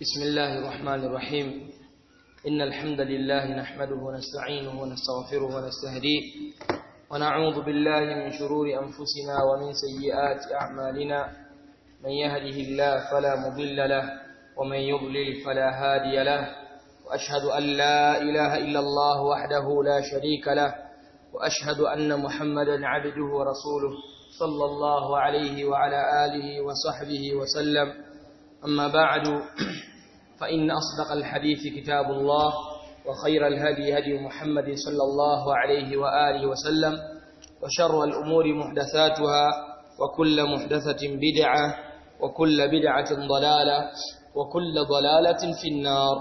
بسم الله الرحمن الرحيم إن الحمد لله نحمده ونستعينه ونستغفره ونستهديه ونعوذ بالله من شرور أنفسنا ومن سيئات أعمالنا من يهده الله فلا مضل له ومن يضلل فلا هادي له وأشهد أن لا إله إلا الله وحده لا شريك له وأشهد أن محمدا عبده ورسوله صلى الله عليه وعلى آله وصحبه وسلم أما بعد فإن أصدق الحديث كتاب الله وخير الهدي هدي محمد صلى الله عليه وآله وسلم وشر الأمور محدثاتها وكل محدثة بدعة وكل بدعة ضلالة وكل ضلالة في النار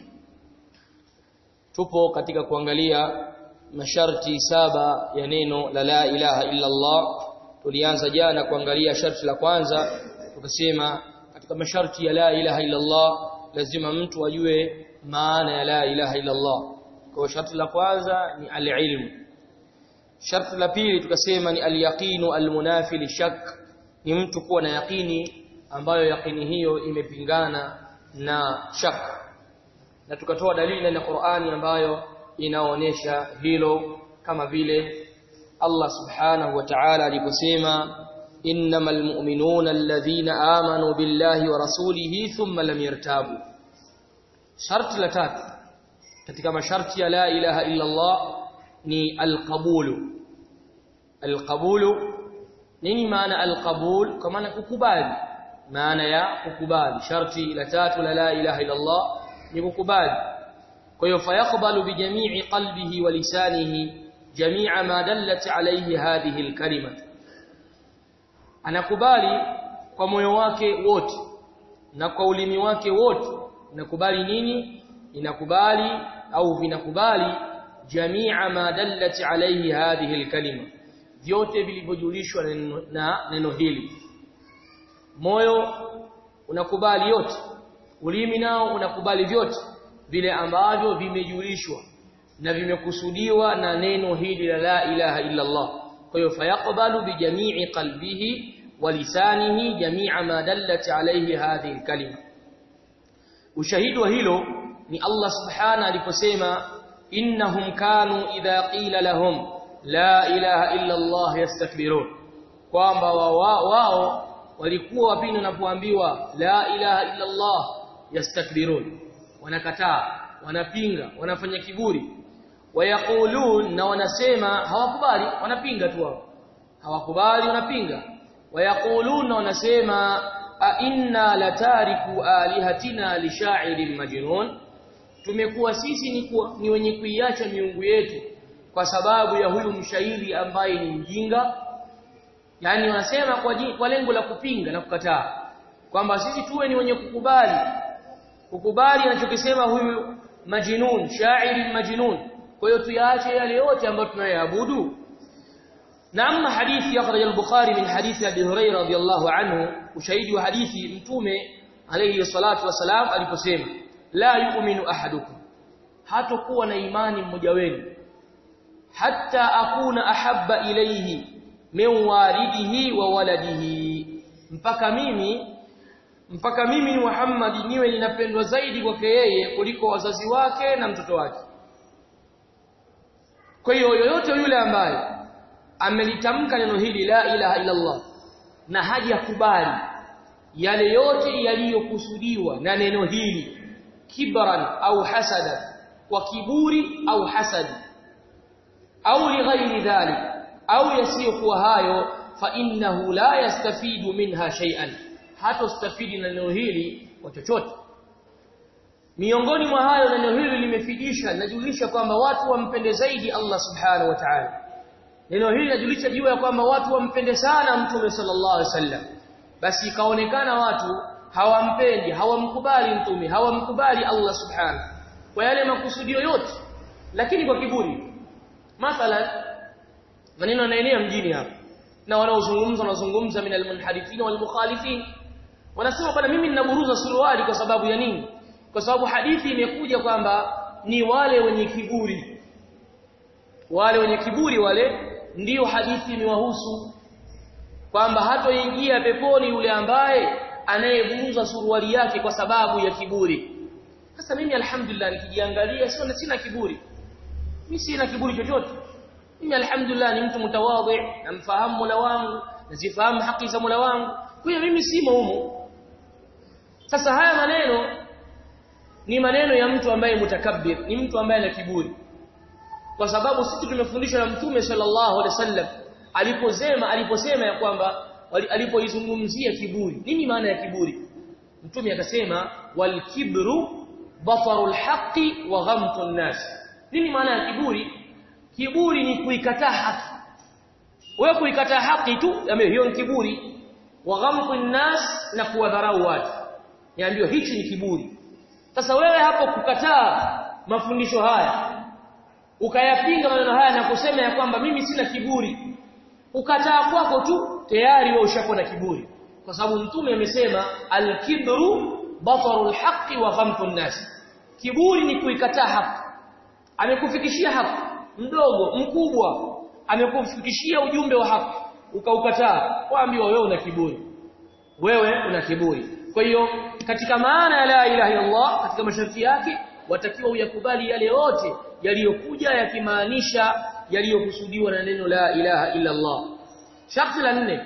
tupo katika kuangalia masharti saba ya neno la la ilaha illa Allah tulianza jana kuangalia sharti la kwanza tukasema katika masharti ya la ilaha illa Allah lazima mtu ajue maana ya la ilaha illa Allah kwa sharti la kwanza ni al-ilm sharti la pili tukasema ni al-yaqinu al-munafi lishak ni mtu kuwa na yaqini ambayo yaqini hiyo imepingana na shak na tukatoa dalili na Qur'ani ambayo inaonyesha hilo kama vile Allah subhanahu wa ta'ala aliposema innamal mu'minuna alladhina amanu billahi wa rasulihi thumma lam yartabu sharti la tatu katika masharti ya la ilaha illa Allah ni alqabulu alqabulu nini maana alqabul kwa maana kukubali maana ya kukubali sharti la tatu la la ilaha illa Allah ni kukubali kwa hiyo fayaqbalu bi jami'i qalbihi wa lisanihi jami'a ma dallat alayhi hadhihi alkalima anakubali kwa moyo wake wote na kwa ulimi wake wote inakubali nini inakubali au vinakubali jami'a ma dallat alayhi hadhihi alkalima vyote vilivyojulishwa na neno hili moyo unakubali yote ulimi nao unakubali vyote vile ambavyo vimejulishwa na vimekusudiwa na neno hili la la ilaha illa Allah kwa hiyo fayaqbalu bi jami'i qalbihi wa lisanihi jami'a ma dallat alayhi hadhihi kalima ushahidi wa hilo ni Allah subhana aliposema innahum kanu idha qila lahum la ilaha illa Allah yastakbirun kwamba wao wa, walikuwa wapindi wanapoambiwa la ilaha illa Allah yastakbirun wanakataa wanapinga wanafanya kiburi wayaqulun na wanasema hawakubali wanapinga tu wao hawakubali wanapinga wayaqulun na wanasema a inna latariku alihatina lishairin majnun tumekuwa sisi ni, kuwa, ni wenye kuiacha miungu yetu kwa sababu ya huyu mshairi ambaye ni mjinga yani wanasema kwa, kwa lengo la kupinga na kukataa kwamba sisi tuwe ni wenye kukubali kukubali anachokisema huyu majnun shairi majnun kwa hiyo tuyaache yale yote ambayo tunayoabudu na amma hadithi akhraj al-bukhari min hadithi abi hurairah radiyallahu anhu ushahidi wa hadithi mtume alayhi salatu wasalam aliposema la yu'minu ahadukum hatakuwa na imani mmoja wenu hatta akuna ahabba ilayhi min walidihi wa waladihi mpaka mimi mpaka mimi Muhammad niwe ninapendwa zaidi kwake yeye kuliko wazazi wake na mtoto wake kwa hiyo yoyote yule ambaye amelitamka neno hili la ilaha illa Allah na hajakubali yale yote yaliyokusudiwa na neno hili kibran au hasada kwa kiburi au hasadi au lighairi dhalik au yasiyokuwa hayo fa innahu la yastafidu minha shay'an hatostafidi na neno hili kwa chochote miongoni mwa hayo neno hili limefidisha linajulisha kwamba watu wampende zaidi Allah subhanahu wa ta'ala neno hili linajulisha juu ya kwamba watu wampende sana mtume sallallahu alaihi wasallam basi ikaonekana watu hawampendi hawamkubali mtume hawamkubali Allah subhanahu kwa yale makusudio yote lakini kwa kiburi mathalan maneno yanaenea mjini hapa na wanaozungumza wanazungumza min almunharifin walmukhalifin wanasema bwana mimi ninaburuza suruali kwa sababu ya nini kwa sababu hadithi imekuja kwamba ni wale wenye kiburi wale wenye kiburi wale ndiyo hadithi imewahusu kwamba hatoingia peponi yule ambaye anayevuza suruali yake kwa sababu ya kiburi sasa mimi alhamdulillah nikijiangalia sio sina kiburi mimi sina kiburi chochote mimi alhamdulillah ni mtu mtawadhi namfahamu Mola wangu nazifahamu haki za Mola wangu kwa hiyo mimi simo humo sasa haya maneno ni maneno ya mtu ambaye mutakabbir ni mtu ambaye ana kiburi kwa sababu sisi tumefundishwa na mtume sallallahu alaihi wasallam aliposema aliposema ya kwamba alipoizungumzia kiburi nini maana ya kiburi mtume akasema wal kibru batarul haqqi wa ghamtun nas nini maana ya kiburi kiburi ni kuikataa haki wewe kuikataa haki tu hiyo ni kiburi wa ghamtun nas na kuwadharau watu niambiwa hichi ni kiburi sasa wewe hapo kukataa mafundisho haya ukayapinga maneno haya na kusema ya kwamba mimi sina kiburi ukataa kwako tu tayari wewe ushakuwa na kiburi kwa sababu mtume amesema al-kibru batarul haqqi wa ghamtun nas kiburi ni kuikataa haki amekufikishia haki mdogo mkubwa amekufikishia ujumbe wa haki ukaukataa waambiwa wewe una kiburi wewe una kiburi kwa hiyo katika maana ya la ilaha illallah katika masharti yake watakiwa uyakubali yale yote yaliyokuja yakimaanisha yaliyokusudiwa na neno la ilaha illa Allah sharti la nne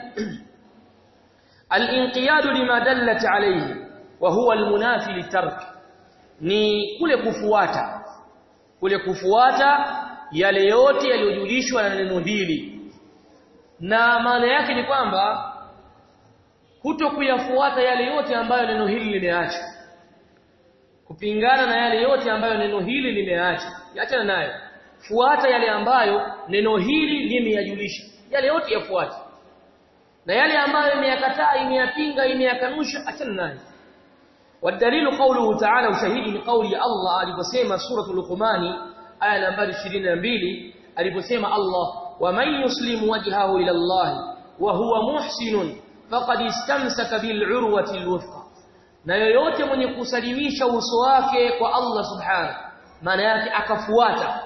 al-inqiyad lima dallat alayhi wa huwa al-munafi litark ni kule kufuata kule kufuata yale yote yaliyojulishwa na neno hili na maana yake ni kwamba kuto kuyafuata yale yote ambayo neno hili limeacha kupingana na yale yote ambayo neno hili limeacha achana nayo fuata yale ambayo neno hili limeyajulisha yale yote yafuate na yale ambayo imeyakataa imeyapinga imeyakanusha achana nayo والدليل قوله تعالى وشهيد من قول الله aliposema sura luqmani aya nambari 22 aliposema Allah waman yuslimu wajhahu ila Allah wa huwa muhsinun faqad istamsaka bil urwati alwuthqa na yoyote mwenye kusalimisha uso wake kwa Allah subhanahu maana yake akafuata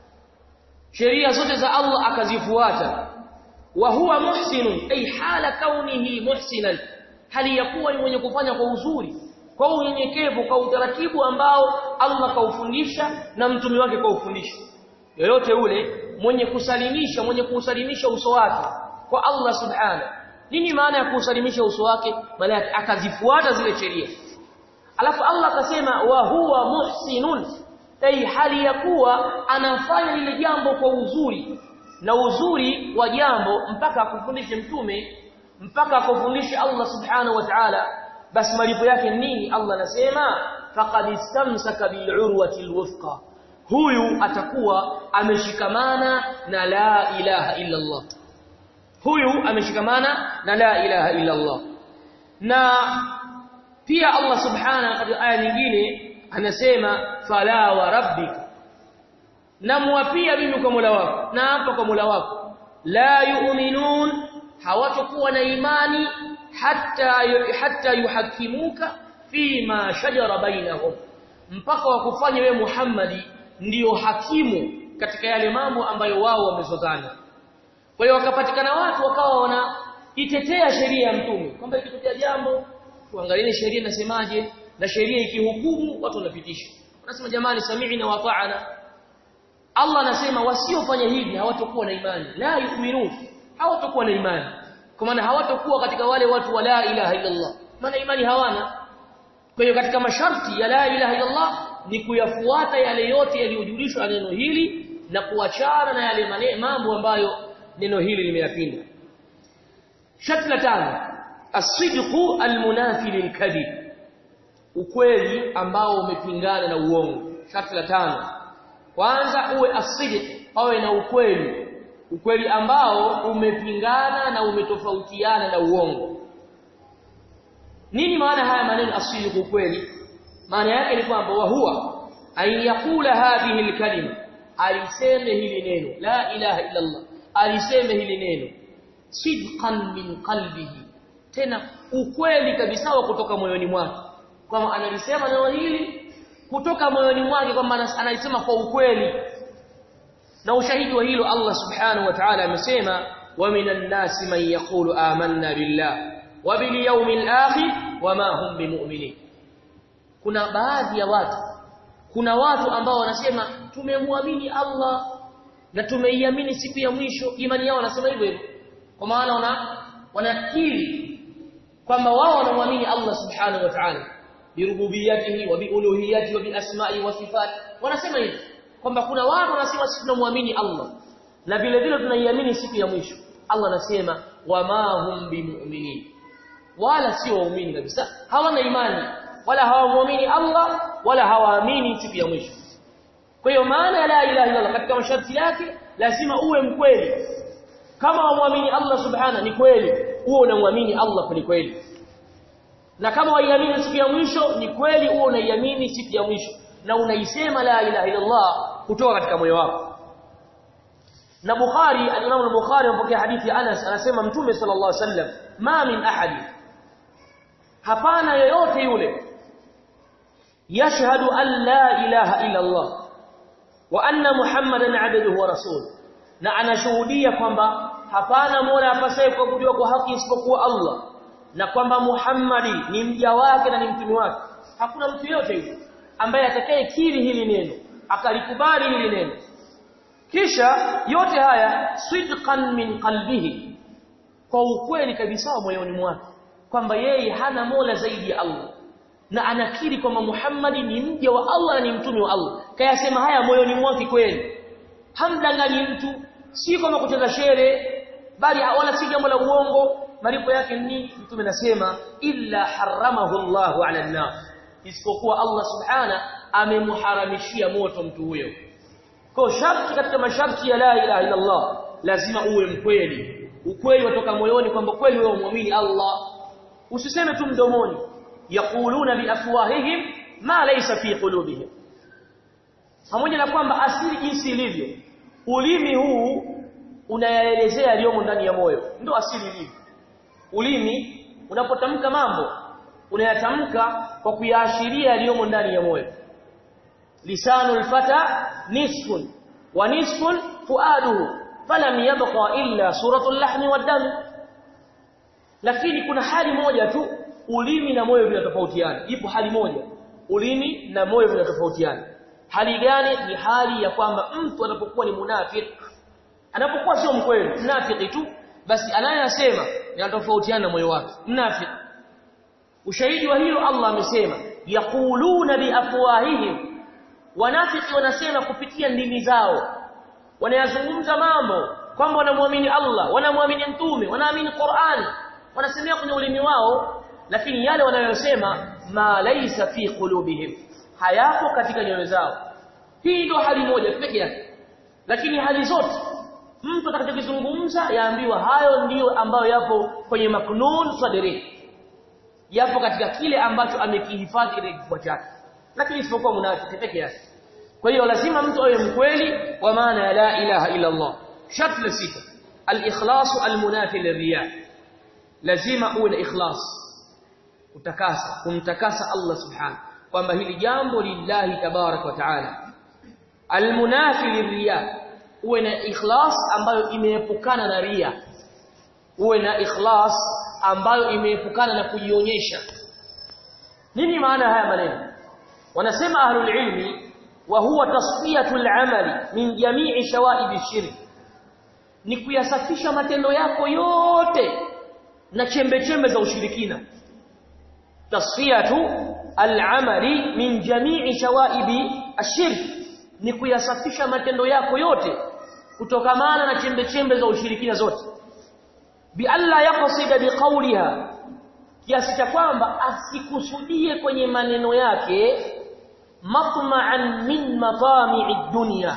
sheria zote za Allah akazifuata wa huwa muhsinun ay hala kaunihi muhsinan hali yakuwa ni mwenye kufanya kwa uzuri kwa unyenyekevu kwa utaratibu ambao Allah kaufundisha na mtume wake kaufundisha yoyote ule mwenye kusalimisha mwenye kuusalimisha uso wake kwa Allah subhanahu nini maana ya kuusalimisha uso wake maana yake akazifuata zile sheria alafu Allah akasema wa huwa muhsinun ay hali ya kuwa anafanya lile jambo kwa uzuri na uzuri wa jambo mpaka akufundishe mtume mpaka akufundishe Allah subhanahu wa ta'ala basi malipo yake nini Allah anasema faqad istamsaka bil urwati alwuthqa huyu atakuwa ameshikamana na la ilaha illa Allah huyu ameshikamana na la ilaha illa Allah na pia Allah subhanahu katika aya nyingine anasema fala wa rabbika namwapia mimi kwa Mola wako na hapa kwa Mola wako la yu'minun hawatakuwa na imani hatta hatta yuhakimuka fima shajara bainahum mpaka wakufanye wewe Muhammadi ndiyo hakimu katika yale mambo ambayo wao wamezozana kwa hiyo wakapatikana watu wakawa wanaitetea sheria ya mtume kwamba ikitokea jambo tuangalie sheria inasemaje na sheria ikihukumu watu wanapitisha wanasema jamani sami'na wa ta'ana Allah anasema wasiofanya hivi hawatakuwa na imani la yu'minun hawatakuwa na imani kwa maana hawatakuwa katika wale watu wa la ilaha illa Allah maana imani hawana kwa hiyo katika masharti ya la ilaha illa Allah ni kuyafuata yale yote yaliyojulishwa neno hili na kuachana na yale mambo ambayo neno hili limeyapinga sharti la tano as-sidqu al-munafi lil-kadhib ukweli ambao umepingana na uongo sharti la tano kwanza uwe asidiq awe na ukweli ukweli ambao umepingana na umetofautiana na uongo nini maana haya maneno asidiq ukweli maana yake ni kwamba wa huwa ay yaqula hadhihi alkalima aliseme hili neno la ilaha illa Allah aliseme hili neno sidqan min qalbihi tena ukweli kabisa wa kutoka moyoni mwake kwamba analisema neno hili kutoka moyoni mwake kwamba analisema kwa ukweli na ushahidi wa hilo Allah subhanahu wa ta'ala amesema wa minan nasi man yaqulu amanna billah wa bil yawmil akhir wama hum bimu'minin kuna baadhi ya watu kuna watu ambao wanasema tumemwamini Allah na tumeiamini siku ya mwisho imani yao wanasema hivyo hivyo kwa maana wana wanakiri kwamba wao wanamwamini Allah subhanahu wa ta'ala birububiyatihi wa biuluhiyatihi wa biasma'i wa sifati wanasema hivyo kwamba kuna watu wanasema sisi tunamwamini Allah na vile vile tunaiamini siku ya mwisho Allah anasema wama hum bimu'minin wala sio waumini kabisa hawana imani wala hawamwamini Allah wala hawaamini siku ya mwisho kwa hiyo maana ya la ilaha illa Allah katika masharti yake lazima uwe mkweli kama wamwamini Allah subhana ni kweli uwe unamwamini Allah kweli kweli na kama waiamini siku ya mwisho ni kweli uwe unaiamini siku ya mwisho na unaisema la ilaha illa Allah kutoka katika moyo wako na Bukhari al-Imam al-Bukhari anapokea hadithi ya Anas anasema Mtume sallallahu alaihi wasallam ma min ahadi hapana yoyote yule yashhadu an la ilaha illa Allah wa anna Muhammadan abduhu wa rasuluhu na anashuhudia kwamba hapana mola apasaye kuabudiwa kwa haki isipokuwa Allah na kwamba Muhammadi ni mja wake na ni mtume wake hakuna mtu yote yule ambaye atakayekiri hili neno akalikubali hili neno kisha yote haya sidqan min qalbihi kwa ukweli kabisa moyoni mwake kwamba yeye hana mola zaidi ya Allah na anakiri kwamba Muhammadi ni mja wa Allah na ni mtume wa Allah kayasema haya moyoni mwake kweli hamdanganyi mtu si kama kucheza shere bali wala si jambo la uongo malipo yake ni mtume nasema illa haramahu Allahu ala an-nar isipokuwa Allah subhana amemharamishia moto mtu huyo kwa sharti katika masharti ya la ilaha illa Allah lazima uwe mkweli ukweli watoka moyoni kwamba kweli wewe muamini Allah usiseme tu mdomoni yaquluna biafwahihim ma laysa fi qulubihim pamoja na kwamba asili jinsi ilivyo ulimi huu unayaelezea yaliyomo ndani ya moyo ndio asili ilivyo ulimi unapotamka mambo unayatamka kwa kuyaashiria yaliyomo ndani ya moyo lisanul fata nisfun wa nisfun fuaduhu falam yabqa illa suratul lahmi wad-dam lakini kuna hali moja tu ulimi na moyo vinatofautiana ipo hali moja ulimi na moyo vinatofautiana hali gani ni hali ya kwamba mtu anapokuwa ni munafiki anapokuwa sio mkweli mnafiki tu basi anayasema yanatofautiana na moyo wake mnafiki ushahidi wa hilo Allah amesema yaquluna biafwahihim wanafiki wanasema kupitia ndimi zao wanayazungumza mambo kwamba wanamwamini Allah wanamwamini mtume wanaamini Qur'an wanasemea kwenye ulimi wao lakini yale wanayosema ma laysa fi qulubihim hayapo katika nyoyo zao hii ndio hali moja pekee yake lakini hali zote mtu atakachozungumza yaambiwa hayo ndiyo ambayo yapo kwenye maknun sadri yapo katika kile ambacho amekihifadhi katika kifua chake lakini isipokuwa munafiki pekee yake kwa hiyo lazima mtu awe mkweli kwa maana ya la ilaha illa Allah sharti la sita al-ikhlasu al-munafi lirriya lazima uwe na ikhlas kutakasa kumtakasa Allah subhanahu kwamba hili jambo lillahi tabarak wa taala almunafi lirriya uwe na ikhlas ambayo imeepukana na ria uwe na ikhlas ambayo imeepukana na kujionyesha nini maana haya maneno wanasema ahlul ilmi wa huwa tasfiyatul amali min jami'i shawaib shirk ni kuyasafisha matendo yako yote na chembe chembe za ushirikina tasfiyatu al-amali min jami'i shawaibi ashirk ni kuyasafisha matendo yako yote kutokamana na chembe chembe za ushirikina zote bi alla yaqsida biqawliha kiasi cha kwamba asikusudie kwenye maneno yake matma'an min matami'i dunya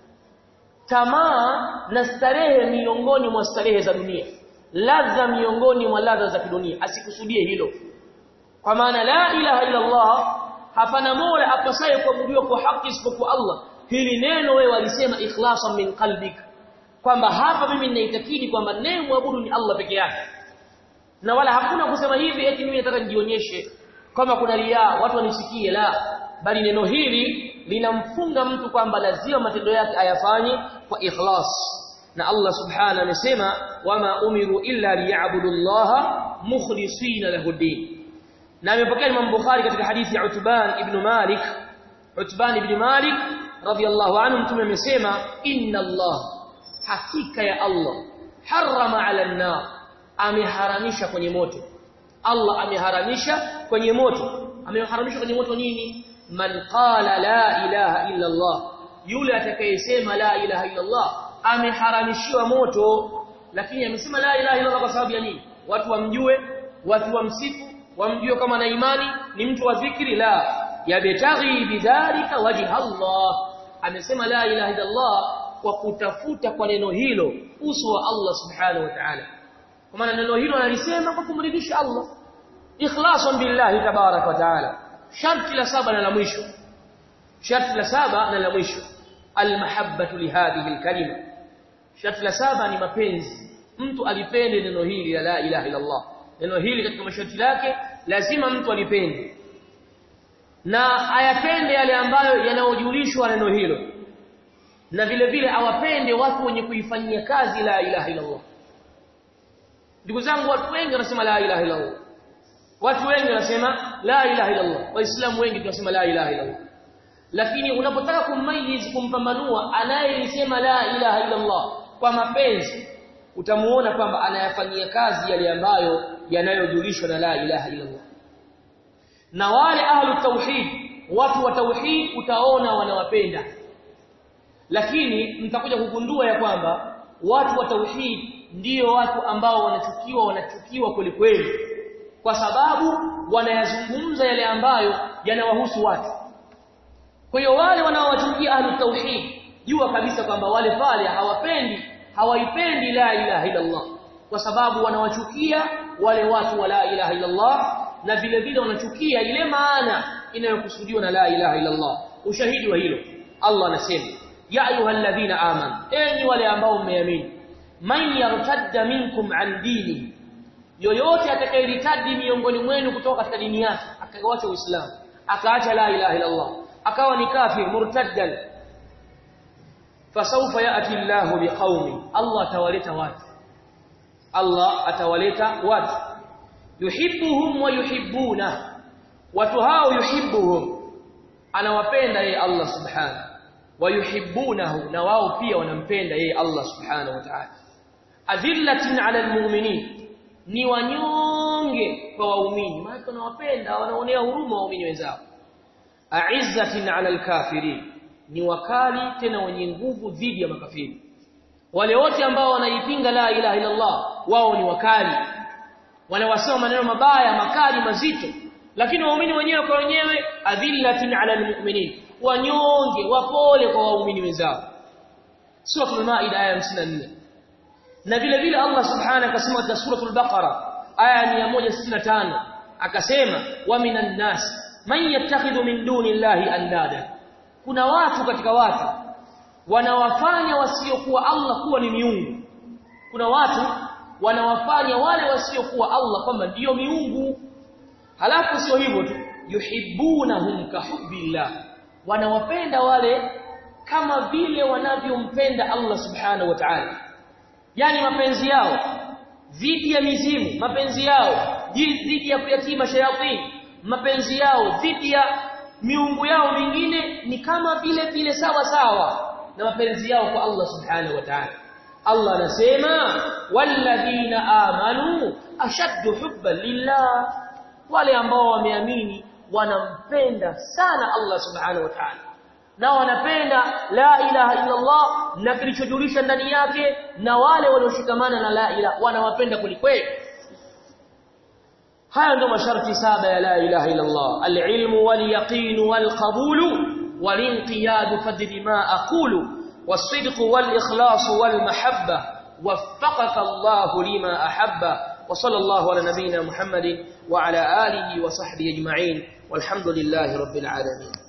tamaa na starehe miongoni mwa starehe za dunia ladha miongoni mwa ladha za kidunia asikusudie hilo kwa maana la ilaha illa Allah hapana mola apasaye kuabudiwa kwa haki isipokuwa Allah hili neno wewe walisema ikhlasan min qalbik kwamba hapa mimi ninaitakidi kwamba naye muabudu ni Allah peke yake na wala hakuna kusema hivi eti mimi nataka nijionyeshe kama kuna ria watu wanisikie la bali neno hili linamfunga mtu kwamba lazima matendo yake ayafanye kwa ikhlas na Allah subhanahu amesema wama umiru illa liya'budu Allah mukhlisina lahu din na amepokea Imam Bukhari katika hadithi ya Utban ibn Malik Utban ibn Malik radiyallahu anhu mtume amesema inna Allah hakika ya Allah harama ala an-nar ameharamisha kwenye moto Allah ameharamisha kwenye moto ameharamisha kwenye moto nini man qala la ilaha illa Allah yule atakayesema la ilaha illa Allah ameharamishiwa moto lakini amesema la ilaha illa Allah kwa sababu ya nini watu wamjue watu wamsifu wamjue kama na imani ni mtu wa dhikri la yabtaghi bidhalika wajha Allah amesema la ilaha illa Allah kwa kutafuta kwa neno hilo uso wa Allah subhanahu wa ta'ala kwa maana neno hilo analisema kwa kumridhisha Allah ikhlasan billahi tabarak wa ta'ala sharti la saba na la mwisho sharti la saba na la mwisho almahabbatu lihadhihi alkalima sharti la saba ni mapenzi mtu alipende neno hili la la ilaha illa Allah neno hili katika masharti yake lazima mtu alipende na ayapende yale ambayo yanayojulishwa neno hilo na vile vile awapende watu wenye kuifanyia kazi la ilaha illa Allah ndugu zangu watu wengi wanasema la ilaha illa Allah watu wengi wanasema la ilaha illa Allah waislamu wengi tunasema la ilaha illa Allah lakini unapotaka kummayiz kumpambanua anayesema la ilaha illa Allah kwa mapenzi utamuona kwamba anayafanyia kazi yale ambayo yanayojulishwa na la ilaha illa Allah na wale ahlu tauhid watu wa tauhid utaona wanawapenda lakini mtakuja kugundua ya kwamba watu wa tauhid ndio watu ambao wanachukiwa wanachukiwa kweli kweli kwa sababu wanayazungumza yale ambayo yanawahusu watu kwa hiyo wale wanaowachukia ahlu tauhid jua kabisa kwamba wale pale hawapendi hawaipendi la ilaha illa Allah kwa sababu wanawachukia wale watu wa la ilaha illa Allah na vile vile wanachukia ile maana inayokusudiwa na la ilaha illa Allah ushahidi wa hilo Allah anasema ya ayyuhalladhina amanu enyi wale ambao mmeamini man yartadda minkum an dini yoyote atakayeritadi miongoni mwenu kutoka katika dini yake akaacha uislamu akaacha la ilaha illa Allah akawa ni kafir murtaddan fasawfa yati Allahu biqaumin Allah atawaleta watu Allah atawaleta watu yuhibbuhum wa yuhibbuna watu hao yuhibbuhum anawapenda yeye Allah subhanahu wa yuhibbunahu na wao pia wanampenda yeye Allah subhanahu wa ta'ala adhillatin 'ala almu'minin ni wanyonge kwa waumini maana wanawapenda wanaonea huruma waumini wenzao a'izzatin 'ala alkafirin ni wakali tena wenye nguvu dhidi ya makafiri wale wote ambao wanaipinga la ilaha illa Allah wao ni wakali wanawasema maneno mabaya makali mazito lakini waumini wenyewe kwa wenyewe adhillatin 'ala almu'minin wanyonge wapole kwa waumini wenzao sura maida aya 54 na vile vile Allah subhanahu akasema katika suratul baqara aya 165 akasema wa minan nas man yattakhidhu min duni llahi andada kuna watu katika watu wanawafanya wasiokuwa Allah kuwa ni miungu kuna watu wanawafanya wale wasiokuwa Allah kwamba ndiyo miungu halafu sio hivyo tu yuhibbunahum kahubbillah wanawapenda wale kama vile wanavyompenda Allah subhanahu wa ta'ala yani mapenzi yao dhidi ya mizimu mapenzi yao dhidi ya kuyatima shayatin mapenzi yao dhidi ya miungu yao mingine ni kama vile vile sawa sawa na mapenzi yao kwa Allah subhanahu wa ta'ala Allah anasema walladhina amanu ashaddu hubban lillah wale ambao wameamini wanampenda sana Allah subhanahu wa ta'ala na wanapenda la ilaha illa Allah na kilichojulisha ndani yake na wale walioshikamana na la ilaha wanawapenda kwelikweli haya ndio masharti saba ya la ilaha illa Allah al-ilmu wal-yaqin wal-qabul wal-inqiyad fadri ma aqulu was-sidq wal-ikhlas wal-mahabba waffaqaka Allah lima ahabba وصلى الله على نبينا محمد وعلى آله وصحبه أجمعين والحمد لله رب العالمين